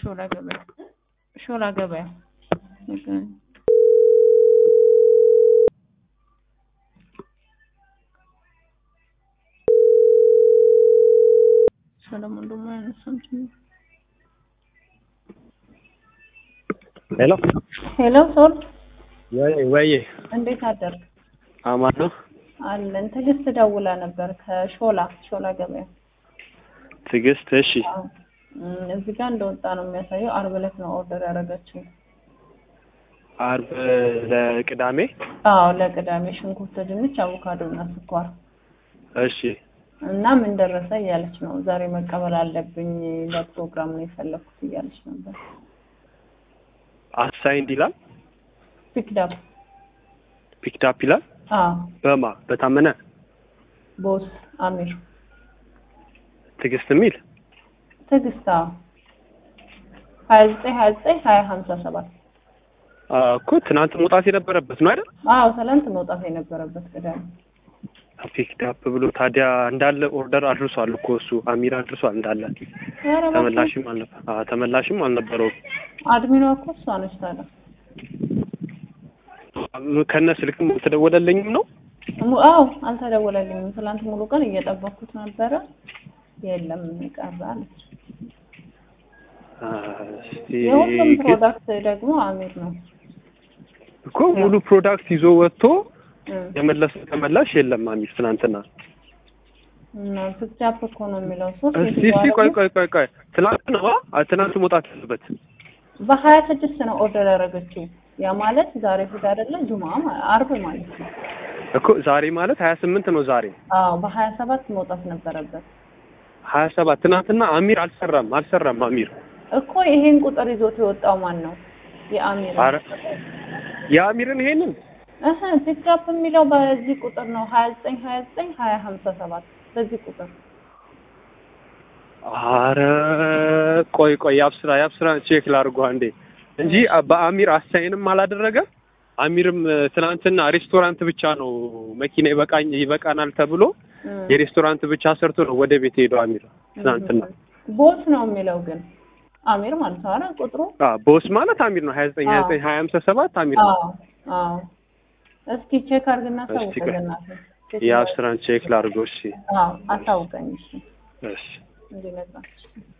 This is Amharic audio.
ሾላ ገበያ ሾላ ገበያ ሰለሞን ደግሞ ያነሳም ጭምር ሄሎ ሄሎ ሶል ወይ ወይ እንዴት አደርግ አማን ነው አለን ትዕግስት ደውላ ነበር ከሾላ ሾላ ገበያ ትዕግስት እሺ አዎ። እም፣ እዚህ ጋር እንደወጣ ነው የሚያሳየው አርብ ዕለት ነው ኦርደር ያደረገችው አርብ ለቅዳሜ አዎ ለቅዳሜ ሽንኩርት ድንች አቮካዶ እና ስኳር እሺ እና ምን ደረሰ እያለች ነው ዛሬ መቀበል አለብኝ ለፕሮግራም ነው የፈለኩት እያለች ነበር አሳይንድ ይላል ፒክዳፕ ፒክዳፕ ይላል አዎ በማ በታመነ ቦስ አሚር ትዕግስት የሚል ትዕግስት አዎ ሀያ ዘጠኝ ሀያ ዘጠኝ ሀያ ሀምሳ ሰባት አ፣ እኮ ትናንት መውጣት የነበረበት ነው አይደል አዎ ትናንት መውጣት የነበረበት ቅዳሜ ፒክዳፕ ብሎ ታዲያ እንዳለ ኦርደር አድርሷል እኮ እሱ አሚር አድርሷል እንዳለ ኧረ እባክህ። ተመላሽም አልነበረ አ፣ ተመላሽም አልነበረውም አድሚኗ እኮ እሷ ነች ታዲያ ከነ ስልክም አልተደወለልኝም ነው mu- አዎ አልተደወለልኝም ትናንት ሙሉ ቀን እየጠበኩት ነበረ የለም ቀረ አለች አ፣ እስቲ የሁሉም ግን ፕሮዳክት ደግሞ አሚር ነው እኮ ሙሉ ፕሮዳክት ይዞ ወጥቶ እም። የመለሰ ተመላሽ የለም አሚር ትናንትና እና ፒክዳፕ እኮ ነው የሚለው ሶስት እስቲ እስቲ ቆይ ቆይ ቆይ ቆይ ትናንት ነው አ ትናንት መውጣት ያለበት በሀያ ስድስት ነው ኦርደር ያደረገችው ያ ማለት ዛሬ እሑድ አይደለ ጁማ ማ- አርብ ማለት ነው እኮ ዛሬ ማለት ሀያ ስምንት ነው ዛሬ አዎ በሀያ ሰባት መውጣት ነበረበት ሀያ ሰባት ትናንትና አሚር አልሰራም አልሰራም አሚር እኮ ይሄን ቁጥር ይዞት የወጣው ማን ነው የአሚር አረ የአሚርን ይሄንን እህ ፒክአፕ የሚለው በዚህ ቁጥር ነው ሀያ ዘጠኝ ሀያ ዘጠኝ ሀያ ሀምሳ ሰባት በዚህ ቁጥር አረ ቆይ ቆይ ያብስራ ያብስራ ቼክ ላድርጎ አንዴ እንጂ በአሚር አሳይንም አላደረገም አሚርም እ፣ ትናንትና ሬስቶራንት ብቻ ነው መኪና ይበቃኝ ይበቃናል ተብሎ እም። የሬስቶራንት ብቻ ሰርቶ ነው ወደ ቤት ሄደው አሚር ትናንትና ቦስ ነው የሚለው ግን አሚር ማለት ነው አይደል ቁጥሩ አ ቦስ ማለት አሚር ነው ሀያ ዘጠኝ ሀያ ዘጠኝ ሀያ ሀምሳ ሰባት አሚር ነው አዎ አዎ እስኪ ቼክ አድርግና እስኪ አሳውቀኝ ቆይ። በእናትህ ቼክ የአብስራን ቼክ ላድርገው እሺ አዎ አሳውቀኝ እሺ እሺ እንዲነግራት